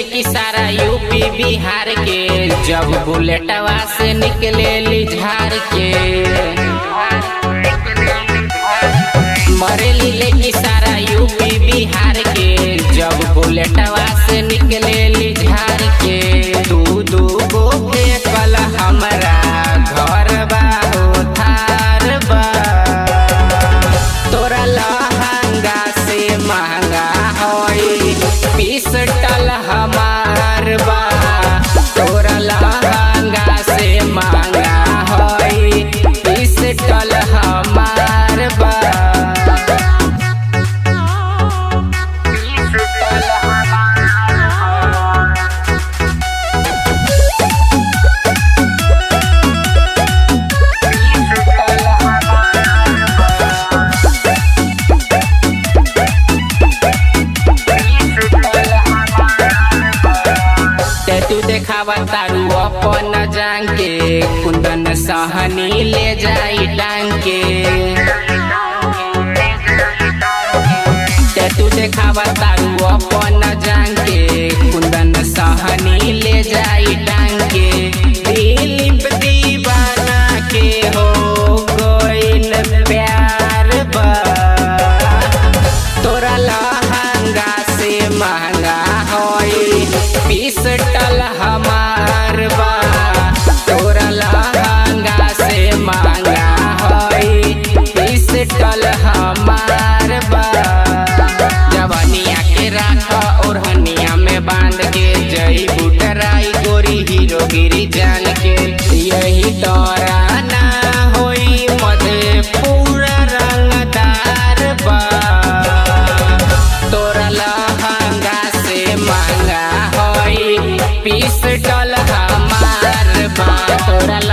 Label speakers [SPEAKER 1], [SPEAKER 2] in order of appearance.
[SPEAKER 1] की सारा यूपी बिहार के जब बुलेटवा से निकले झार के मरेली लेकी सारा यूपी बिहार के जब बुलेटवा से निकले झार के दू दू गो फेंकल हमरा घर बा हो थार बा तोरा लहंगा से महंगा होई पिस्टल हमार बा तोरा लहंगा से महंगा होई पिस्टल हमार बा टैटू देखावा तारू अपन जान के कुंदन सहनी ले जाई टांग के टैटू देखावा तारू अपन जान के कुंदन सहनी ले जाई टांग के दिलीप दीवाना के हो गइल प्यार बा तोरा लहंगा से महंगा होई पिस्टल हमार बा तोरा लहंगा से महंगा होई पिस्टल हमार बा जवानिया के राख ओढ़निया में बांध के जई बुटराई गोरी हीरोगिरी जान के यही तोरा ना होई मधे पूरा रंगदार बा तोरा लहंगा से महंगा होई पिस्टल हमार बा तोरा